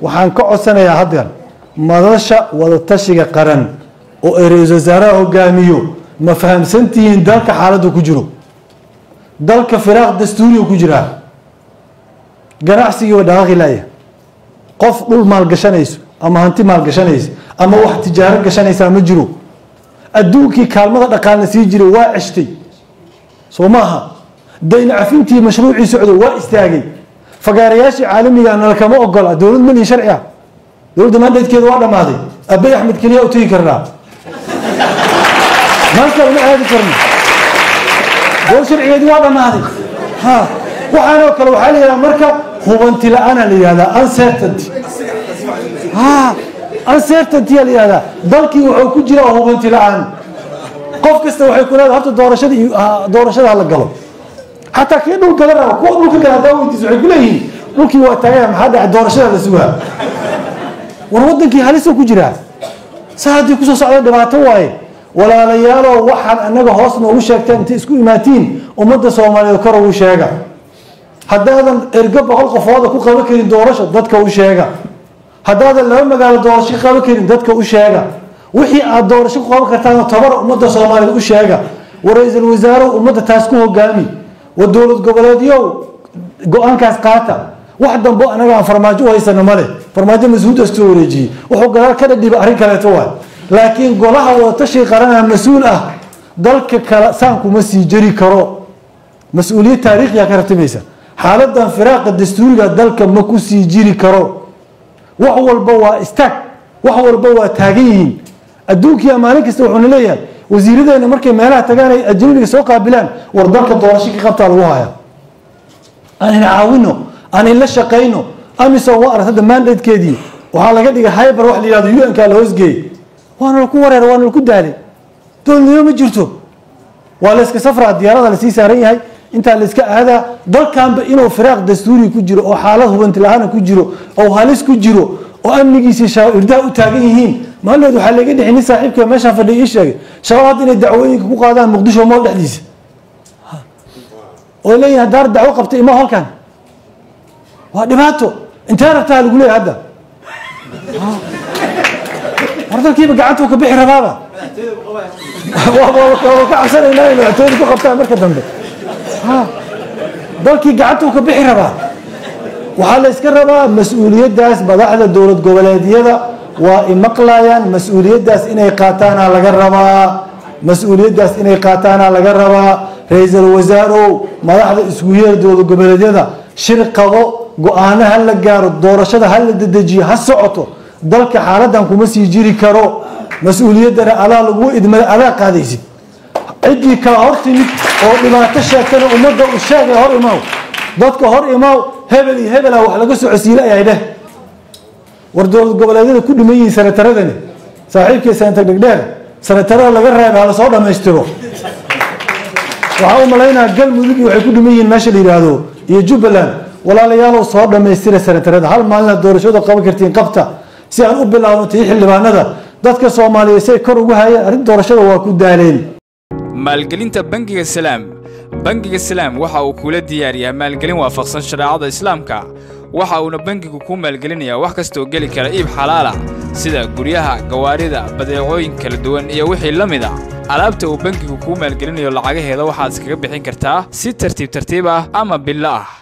waxaan ka codsanayaa haddeer madasha wadatashiga qaran oo ay ra-iisul wasaaraha hogaamiyo ma fahamsantihiin dalka xaaladdu ku jiro dalka firaaq dastuuriga ku jiraa ganacsigii waa dhaqaaqi laaya qof dhul maalgashanayso ama hanti maalgashanaysa ama wax tijaaro gashanaysaa ma jiro adduunkii kaalmada dhaqaalna sii jiray waa ceshtay soo maaha dayn cafintii mashruucii socdo waa istaagay fagaarayaashii caalamiga nalkama ogola dowlad malin sharci ah dowladda maandaydkeeda waa dhammaaday abey axmed keliya u tegi karnaa maanta lama aadi karno dowlad sharcigeedii waa dhammaaday ha waxaanoo kale waxaa la yidhahdaa marka hubanti la-aana la yihahdaa uncertainty ha uncertainty aa la yihahdaa dalkii wuxuu ku jira hubanti la-aan qof kasta waxay ku leedahay horta doorashada iyo doorashada hala galo xataa kii dhul gala raba kuwa dhulka gala hadaa weydiis waxay ku leeyihiin dhulkii waa taagaya maxaa dhacay doorashada la sugaa war wadankii halisa ku jiraa saa haddii kusoo socda dhibaato waaye walaalayaalow waxaan anaga hoos noogu sheegteen intay isku imaatiin ummadda soomaaliyeed kor ugu sheega haddaadan ergo boqol qofooda ku qaban karin doorasho dadka u sheega haddaadan laba magaalo doorasho ka qaban karin dadka u sheega wixii aad doorasho ku qaban kartaan tobar ummadda soomaaliyeed u sheega war ra-iisul wasaaruhu ummadda taas ku hogaami war dowlad goboleedyow go-aankaas qaata wax dambo anaga aan farmaajo u haysano male farmaajo mas-uulda iskasoo wareejiyey wuxuu gadaal ka dhadhiba arrin kaleeto waay laakiin golaha wadatashiga qaranaa mas-uul ah dalka kale saan kuma sii jeri karo mas-uuliyad taariikhiya ka ratimaysa xaaladan firaaqa dastuuriga dalka ma ku sii jiri karo wax walba waa istaag wax walba waa taagan yihiin adduunkiia maalin kasta wuxuuna leeyahay wasiiradeena markay meelaha tagaan ay ajnabiga soo qaabilaan war dalka doorasho ka qabtaa lagu haya aan ina caawino aan inla shaqayno amison waa arag hadda mandatekeedii waxaa laga dhigay hyber wax la yihahdo un ka la hoosgeeyey waana laku wareer waana laku daalay dowladnimo ma jirto waa la iska safraa diyaarada lasii saaran yahay intaa la iska aadaa dalkanba inuu firaaq dastuuri ku jiro oo xaalad hubanti la-aana ku jiro oo halis ku jiro oo amnigiisii irdaha u taagan yihiin maalmeed waxaa laga dhixi nin saaxiibka meeshaan fadhiya ii sheegay shabaab hadda inay dacwooyinka ku qaadaan muqdisho mool dhexdiisa oo leeyihin haddaar dacwo qabtay ima halkan waa dhibaato intee rabtaa lagu leeyahay hadda war dalkiiba gacantuu ka bixi rabaaba waa ka cabsanaynaa inay madaxtooyada ku qabtaan marka dambe dalkii gacantuu ka bixi rabaa waxaa la iska rabaa mas-uuliyaddaas madaxda dowlad goboleedyada waa imaqlayaan mas-uuliyaddaas inay qaataana laga rabaa mas-uuliyaddaas inay qaataana laga rabaa ra-iisul wasaarow madaxda isku yeer dowlad goboleedyada shir qabo go-aano ha la gaaro doorashada ha la dedejiyo ha socoto dalka xaaladan kuma sii jiri karo mas-uuliyaddana adaa lagu idmada adaa qaadaysid ciddii kala hor timid oo dhibaato sheegtana ummadda u sheegay hor imaaw dadka hor imaaw hebel iyo hebela wax laga soo cosiile ayay dheh war dowlad goboleedyada ku dhiman yihiin sanataradani saaxiibkii senatar dhegdheer sanatarada laga reeba hala soo dhammaystiro waxaa u malaynaa galmudug iyo waxay ku dhiman yihiin meesha la yidhaahdo iyo jubbaland walaalayaalow soo dhammaystira sanatarada hal maalina doorashada qaban kartiin qabta si aan u bilaabno tii xildhibaanada dadka soomaaliyeed si ay kor ugu hayeen arrin doorashada waa ku daaleen maalgelinta bangiga salaam bangiga salaam waxa uu kula diyaariyaa maalgelin waafaqsan shareecada islaamka waxa uuna bangigu kuu maalgelinayaa wax kastaoo geli kara iib xalaalah sida guryaha gawaarida badeecooyin kala duwan iyo wixii la mid a alaabta uu bangigu kuu maalgelinayo lacagaheeda waxaad iskaga bixin kartaa si tartiib tartiib ah ama billo ah